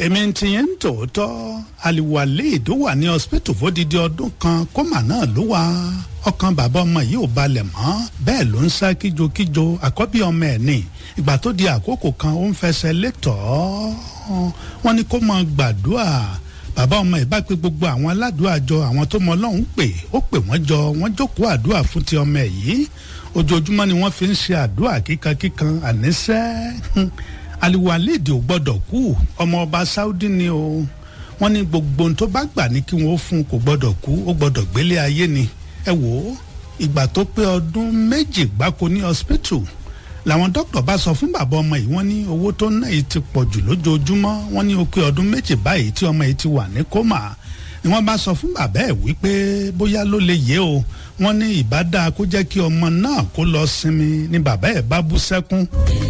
èmi ti yẹn ń tòótọ́ aliwaleed ó wà ní hospital fódìdí ọdún kan kómà náà ló wà ọkàn bàbá ọmọ yìí ò balẹ̀ mọ́ bẹ́ẹ̀ ló ń sá kíjokíjo àkọ́bí ọmọ ẹ̀ ní ìgbà tó di àkókò kan ó ń fẹsẹ̀ létọ́ wọ́n ní kó máa gbàdúrà bàbá ọmọ ẹ̀ bá pé gbogbo àwọn aládùúrà jọ àwọn tó mọ ọlọ́run pè ó pè wọ́n jọ wọ́n jókòó àdúrà fún ti ọmọ ẹ̀ yìí ojoojúmọ́ ni wọ́n fi ń ṣe àdúrà kíkankíkan àníṣẹ́ aliwalid ò gbọ́dọ̀ kú ọmọ ọba saudi ni o wọ́n ní gbogbo ohun tó bá gbà ní kí wọ́n fún kò gbọ́dọ̀ kú ó gbọ́dọ̀ gbélé ayé ni ẹ wò ó ìgbà tó pé ọdún méjì gbáko ní hospital làwọn dókítà bá sọ fún bàbá ọmọ yìí wọ́n ní owó tó ná yìí ti pọ̀ jù lójoojúmọ́ wọ́n ní ó pé ọdún méjì báyìí tí ọmọ yìí ti wà ní kómà ni wọ́n bá sọ fún bàbá ẹ̀ wípé bóyá ló lè yé o wọ́n ní ìbá dáa kó jẹ́ kí ọmọ náà kó lọ sinmi ni bàbá ẹ̀ bá bú sẹ́kún.